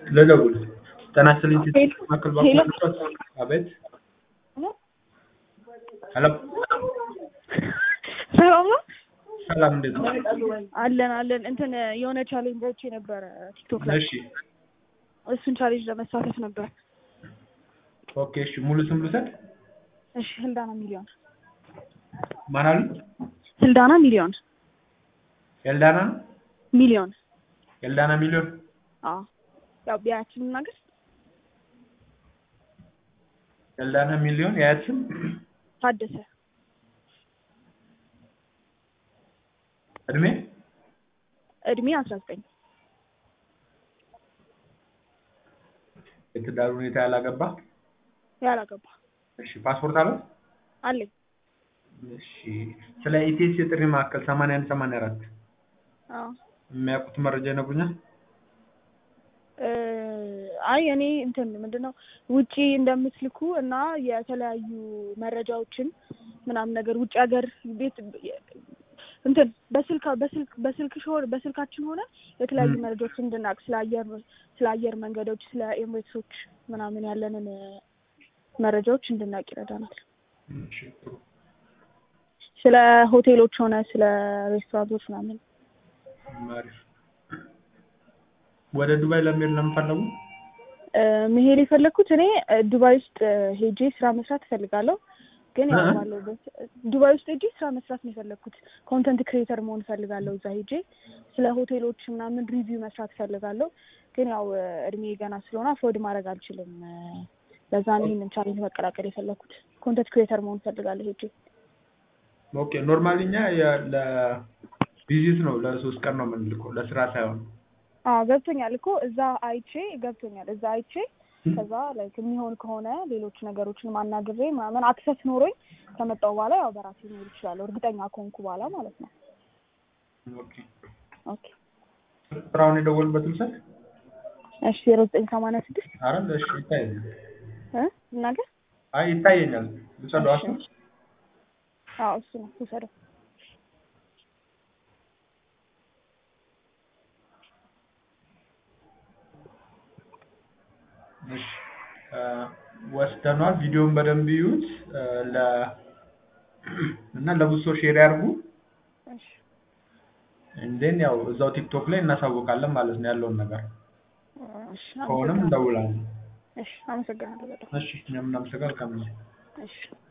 ልደውል ጤና ይስጥልኝ ሄሎ ማዕከል ሄሎ ባንክ አቤት ሄሎ ሰላም ነው ሰላም እንዴት ነው አለን አለን እንትን የሆነ ቻሌንጅ አይቼ ነበረ ቲክቶክ ላይ እሺ እሱን ቻሌንጅ ለመሳተፍ ነበር ኦኬ እሺ ሙሉ ስም ልውሰድ እሺ ህልዳና ሚሊዮን ማን አሉ ህልዳና ሚሊዮን ኤልዳና ነው ሚሊዮን ኤልዳና ሚሊዮን አዎ ያው ቢያችን ምናገር ኤልዳና ሚሊዮን የአያት ስም ታደሰ እድሜ እድሜ አስራ ዘጠኝ የትዳር ሁኔታ ያላገባ ያላገባ እሺ ፓስፖርት አለው አለኝ እሺ ስለ ኢቴስ የጥሪ ማዕከል 81 84 አዎ የሚያውቁት መረጃ ይነግሩኛል እ አይ እኔ እንትን ምንድነው ውጪ እንደምትልኩ እና የተለያዩ መረጃዎችን ምናምን ነገር ውጭ ሀገር ቤት እንትን በስልክ በስልክ በስልክ ሆነ በስልካችን ሆነ የተለያዩ ም። መረጃዎችን እንድናውቅ ስለ አየር ስለ አየር መንገዶች ስለ ኤምሬትሶች ምናምን ያለንን መረጃዎች እንድናውቅ ይረዳናል። እሺ ጥሩ ስለ ሆቴሎች ሆነ ስለ ሬስቶራንቶች ምናምን አሪፍ ወደ ዱባይ ለመሄድ ለምን ፈለጉ እ መሄድ የፈለግኩት እኔ እ ዱባይ ውስጥ እ ሄጄ ስራ መስራት እፈልጋለሁ። ግን ያው እ? ባለሁበት ዱባይ ውስጥ ሄጄ ስራ መስራት ነው የፈለግኩት። ኮንተንት ክሬተር መሆን እፈልጋለሁ። እዛ ሄጄ ስለ ሆቴሎች ምናምን ሪቪው መስራት እፈልጋለሁ። ግን ያው እ እድሜ ገና ስለሆነ አፎርድ ማድረግ አልችልም። እ ለዛ ነው ይህንን ቻሌንጅ መቀላቀል የፈለግኩት። ኮንተንት ክሬተር መሆን እፈልጋለሁ ሄጄ ኦኬ ኖርማሊ እኛ የ- ለቪዚት ነው ለሶስት ቀን ነው የምንልከው ለስራ ሳይሆን አዎ ገብቶኛል እኮ እዛ አይቼ ገብቶኛል። እዛ አይቼ ከዛ ላይክ የሚሆን ከሆነ ሌሎች ነገሮችን ማናግሬ ምናምን አክሰስ ኖሮኝ ከመጣሁ በኋላ ያው በራሴ መሄድ እችላለሁ፣ እርግጠኛ ከሆንኩ በኋላ ማለት ነው። ኦኬ ኦኬ ስራውን የደወሉበትን ሰት እሺ ዜሮ ዘጠኝ ሰማንያ ስድስት አረ እሺ ይታየኛል እ እናገር አይ ይታየኛል ልጸደው አሱ አዎ እሱ ነው ውሰደው። እሺ እ ወስደኗል ቪዲዮውን በደንብ ይዩት እ ለ እና ለብዙ ሰው ሼር ያርጉ እሺ እንዴን ያው እዛው ቲክቶክ ላይ እናሳውቃለን ማለት ነው ያለውን ነገር እሺ ከሆነም አመሰግናለሁ። እንደውላለን እሺ አመሰግናለሁ በጣም እሺ እኛም እናመሰግናለን። እሺ